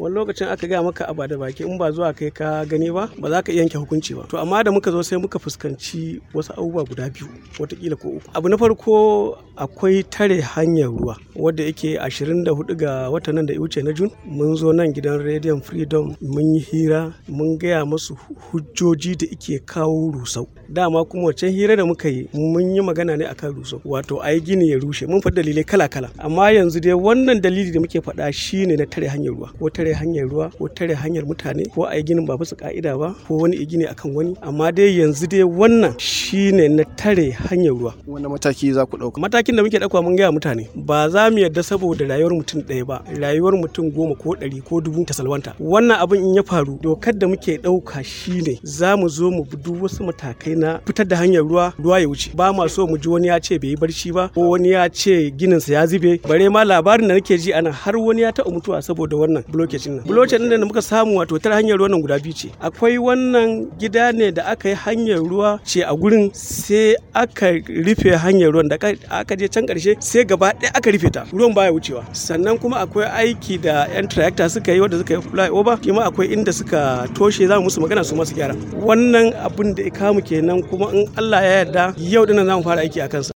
wani lokacin aka gaya maka abu da baki in ba zuwa kai ka gani ba ba za ka iya yanke hukunci ba to amma da muka zo sai muka fuskanci wasu abubuwa guda biyu watakila ko uku abu na farko akwai tare hanyar ruwa wadda yake 24 ga watan nan da ya wuce na jun mun zo nan gidan rediyon freedom mun yi hira mun gaya masu hujjoji da ike kawo rusau dama kuma wancan hira da muka yi mun yi magana ne akan rusau wato a yi gini ya rushe mun faɗi dalilai kala-kala amma yanzu dai wannan dalili da muke faɗa shine na tare hanyar ruwa ko tare hanyar ruwa ko tare hanyar mutane ko a yi ginin ba bisa ka'ida ba ko wani gini akan wani amma dai yanzu dai wannan shine na tare hanyar ruwa wani mataki za ku ɗauka matakin da muke ɗauka mun gaya mutane ba za mu yarda saboda rayuwar mutum ɗaya ba rayuwar mutum goma ko ɗari ko dubu ta salwanta wannan abin in ya faru dokar da muke ɗauka shine za mu zo mu bi duk wasu matakai na fitar da hanyar ruwa ruwa ya wuce ba ma so mu ji wani ya ce bai yi barci ba ko wani ya ce gininsa ya zube bare ma labarin da nake ji ana har wani ya taɓa mutuwa saboda wannan blockage nan blockage da muka samu wato tar hanyar ruwa nan guda biyu ce akwai wannan gida ne da aka yi hanyar ruwa ce a gurin sai aka rufe hanyar ruwan da aka je can karshe sai gaba ɗaya aka rufe ta ruwan baya wucewa sannan kuma akwai aiki da yan tractor suka yi wanda suka yi flyover kima akwai inda suka toshe za mu musu magana su masu gyara wannan abin da ya kamu kenan kuma in Allah ya yarda yau dinnan za mu fara aiki a kansa